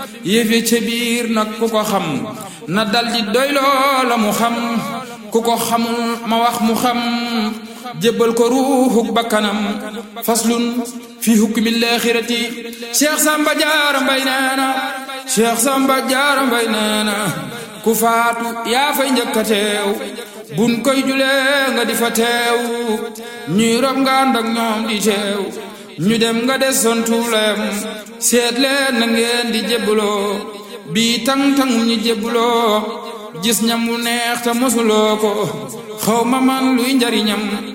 yëfe ca biir nag ku ko xam na daldi doy loola mu xam ku ko xamul ma wax mu xam jébbal ko ruuxuk bakkanam faslun fi hukmi laaxirati cheikh samba jaara mbay neena cheikh samba jaara mbay neena ku faatu yaa fay njëkka teew bun koy julee nga di fa teew ñuy rob nga ànd ak ñoom di teew ñu dem nga des son tuulem seet leen na ngeen di jébbaloo bii tang-tangum ñi jébbaloo gis ñam wu neex te mosuloo ko xaw ma man luy njariñam